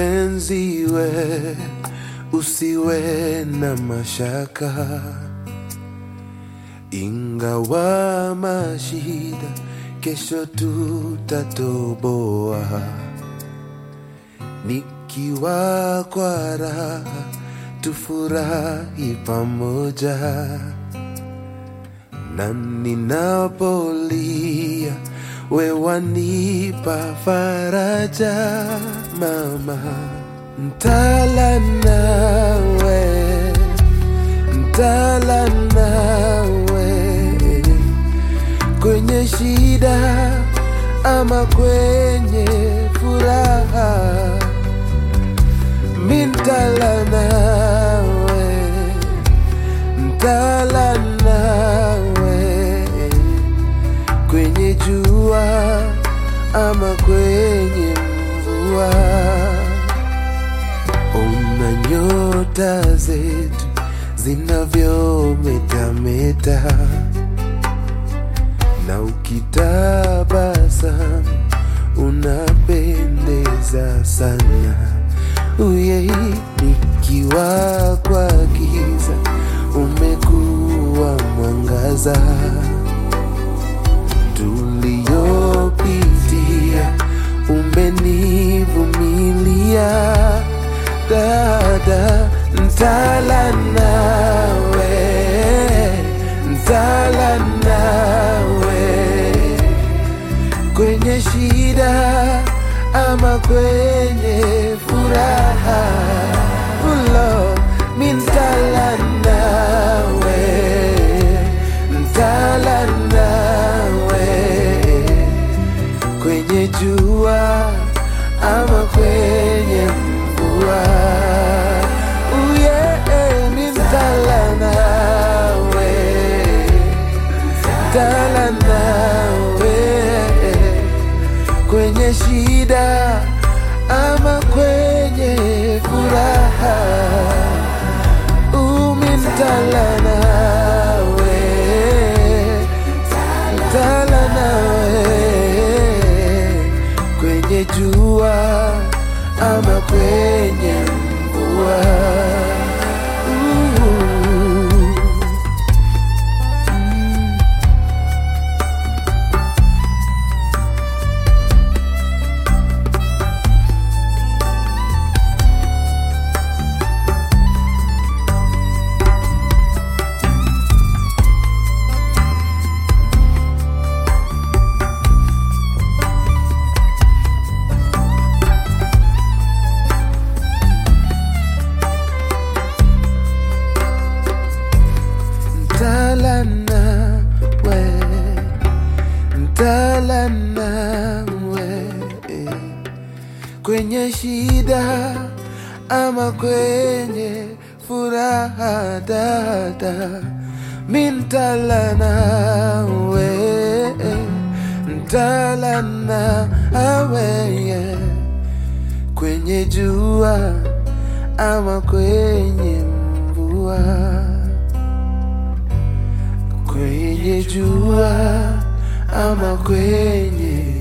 Mpenzi we, usiwe na mashaka, ingawa mashida, kesho tutatoboa. Nikiwa kwa raha, tufurahi pamoja, na ninapolia, we wanipa faraja, mama. Ntala nawe, ntala nawe kwenye shida ama kwenye furaha, mintala nawe, ntala nawe kwenye jua ama kwenye mvua. Ona nyota zetu zinavyometameta, na ukitabasamu unapendeza sana. Uye, nikiwa kwa giza umekuwa mwangaza tuliyopitia umenivumilia dada ntala nawe ntala nawe kwenye shida ama kwenye furaha ulo mintala nawe ntala nawe kwenye jua ama kwenye mvua uye mintala nawe ntala nawe kwenye shida ama kwenye furaha umintala nawe tala nawe kwenye jua ama kwenye mvua Ooh. Ntala nawe, ntala nawe kwenye shida ama kwenye furaha, dada, mintala nawe, ntala nawe kwenye jua ama kwenye mvua kwenye jua ama kwenye